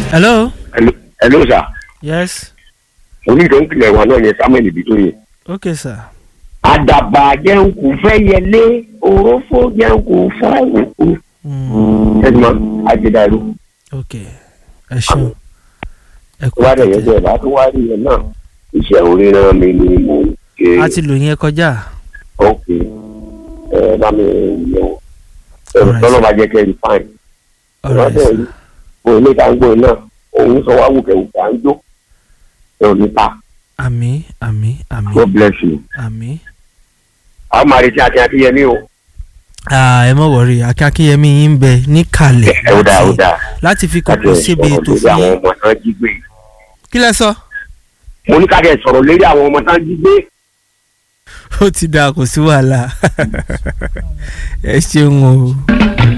hello. hello hello sir yes. onídọ̀ọ́kìlẹ̀ wa náà yẹn samuel ibitoye. okay sir. àdàbà jẹun kò fẹ́ yẹlé òrófó jẹun kò fẹ́ òkú. Mm, ẹ̀dùnmọ́ àjẹdàrú okay ẹ ṣeun. ẹ kú wá dẹ̀ yẹn àtẹ̀tẹ̀. bẹ́ẹ̀ láti wá rí yẹn náà iṣẹ́ oríran mi ni mo ń ṣe. a ti lò yẹn kọjá. ok ẹ bá mi yẹ wò Alright, tọ́lọ́ sir. bá jẹ́ kẹ́ rí fáìn. alright ìwádìí sir. ẹ̀rí bó ilé ìta ń gbó iná òun sọ wá wùkẹ́wùkẹ́ à ń jó ẹ ò ní ta àmì àmì àmì God bless you. àmì. àwọn máa retí àti akínyẹmí o. Ah, ẹ mọ̀ wọ̀rí akínyẹmí yín ń bẹ níkàlẹ̀ ẹ ó dáa ó láti- dáa láti fi láti kókó síbi sọ̀rọ̀ ètò lórí fún àwọn yín. ọmọ tán jí gbé. kí lẹ sọ. mo ní ká kẹ́ sọ̀rọ̀ lórí àwọn ọmọ tán jí gbé. ó ti dáa kò sí wàhálà ẹ ṣeun o.